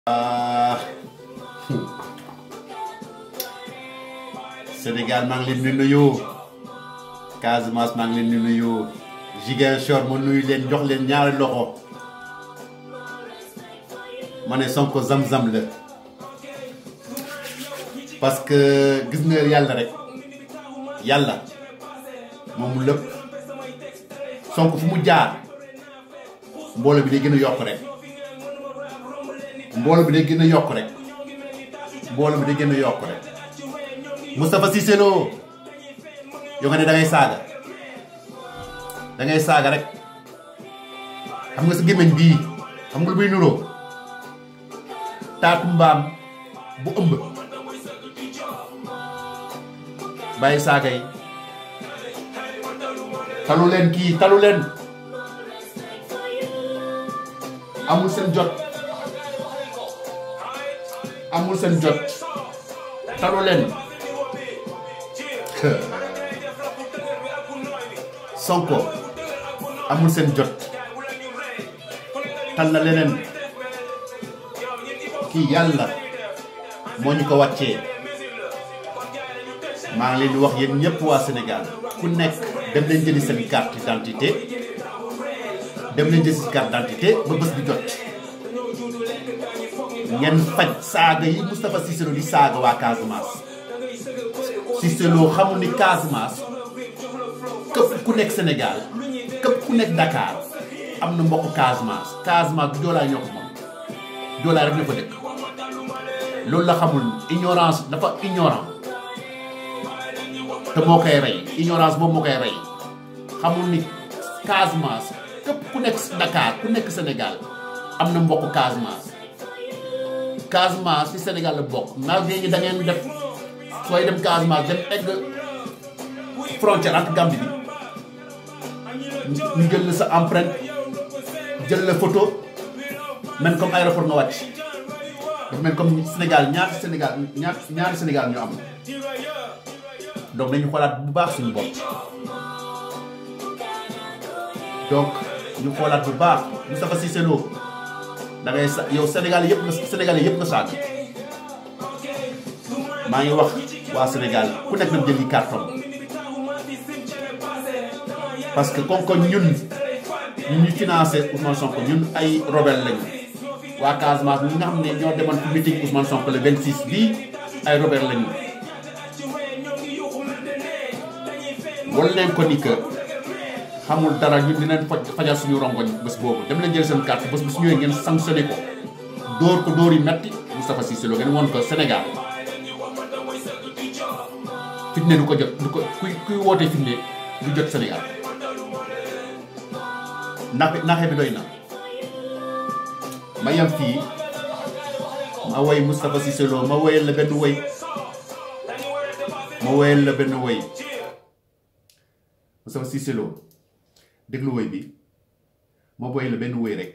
Sénégal maa ngi leen di nuyu Casamance maa ngi leen di nuyu Ziguinchor ma nuyu leen jox leen ñaari loxo ma ne Sonko zam-zam la parce que gis nga yàlla rek yàlla moom lépp Sonko fu mu jaar mbooloo bi day gën a yokk rek mbooloo bi day gën a yokk rek mbooloo bi day gën a yokk rek Moustapha Cissé Lo yow nga ne da ngay saaga da ngay saaga rek xam nga sa gémmiñ bii xam nga lu muy nuroo taatu mbaam bu ëmb bàyyi saaga yi talu leen kii talu leen amul seen jot amul seen jot talu leen Sonko amul seen jot tal na leneen kii yàlla moo ñu ko wàccee maa ngi leen di wax yéen ñëpp waa Sénégal ku nekk dem leen jëli seen carte d'identité dem leen jëli seen carte d'identité ba bés bi jot ngeen faj saaga yi Moustapha Cissé Lo di saaga waa Casamance Cissé Lo xamul ni Casamance képp ku nekk Sénégal képp ku nekk Dakar am na mbokk Casamance Casamance du joolaa ñoo ko moom joolaa rek ñu ko dëkk loolu la xamul ignorance dafa ignorant te moo koy rey ignorance boobu moo koy rey xamul ni Casamance képp ku nekk Dakar ku nekk Sénégal am na mbokk Casamance Casamance ci Sénégal la bokk malgré ñi da ngeen def sooy dem Casamance dem egg frontière ak Gambie bi ñu jël la sa empreinte jël la photo même comme aéroport nga wàcc dafa mel comme Sénégal ñaari Sénégal ñaar ñaari Sénégal ñu am donc nañu xoolaat bu baax suñu bopp donc ñu xoolaat bu baax Moustapha Cissé Lo da ngay sa yow Sénégal yëpp nga Sénégal yëpp nga saaga maa ngi wax waa Sénégal ku nekk na jël yi carton parce que comme que ñun ñu ñu financé Ousmane Sonko ñun ay rebelle lañu waa Casamance ñi nga xam ne ñoo demoon ci meeting Ousmane Sonko le 26 bii ay rebelle lañu wal leen ko ni que xamul dara ñun dinañ faj fajal suñu rongoñ bés boobu dem leen jël seen carte bés bu su ñëwee ngeen sanctionné ko dóor ko dóor yi metti Moustapha Cissé Lo ngeen woon ko Sénégal fitne du ko jot du ko kuy kuy wootee fitne du jot Sénégal naxe naxe bi doy na ma yem fii ma woy Moustapha Cissé Lo ma woyal la benn woy ma woyal la benn woy Moustapha Cissé Lo déglu woy bi ma woyal la benn woy rek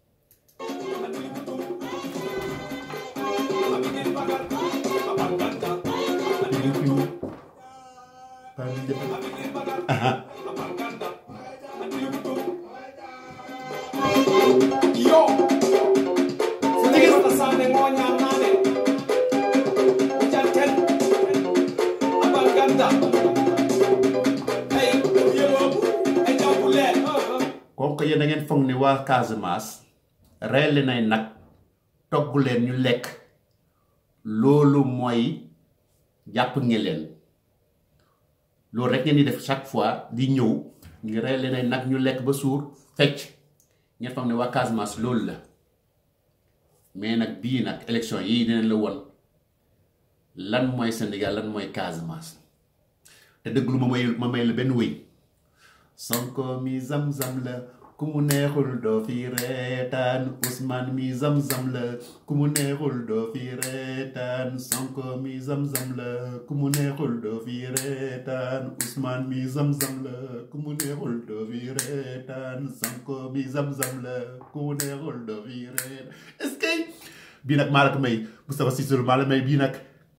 yo Sénégal sane ngoña nane janten abal ganda ay yelo ay jawule comme que yéen da ngeen foog ni waa Casamance rey leen ay nag togg leen ñu lekk loolu mooy jàpp nge leen loolu rek ngeen di def chaque fois di ñëw ngi rey leen ay nag ñu lekk ba suur fecc ngeen foog ne waa Casamance loolu la mais nag bii nag élection yii dinañ la won lan mooy Sénégal lan mooy Casamance te dëgglu ma may ma may la benn wéy Sonko mi zam-zam la ku mu neexul doo fi reetaan Ousmane mi zam-zam la ku mu neexul doo fi reetaan Sonko mi zam-zam la ku mu neexul doo fi reetaan Ousmane mi zam-zam la ku mu neexul doo fi reetaan Sonko mi zam-zam la ku mu neexul doo fi reetaan est-ce que bii nag maa la ko may Moustapha Cissé Lo maa la may bii nag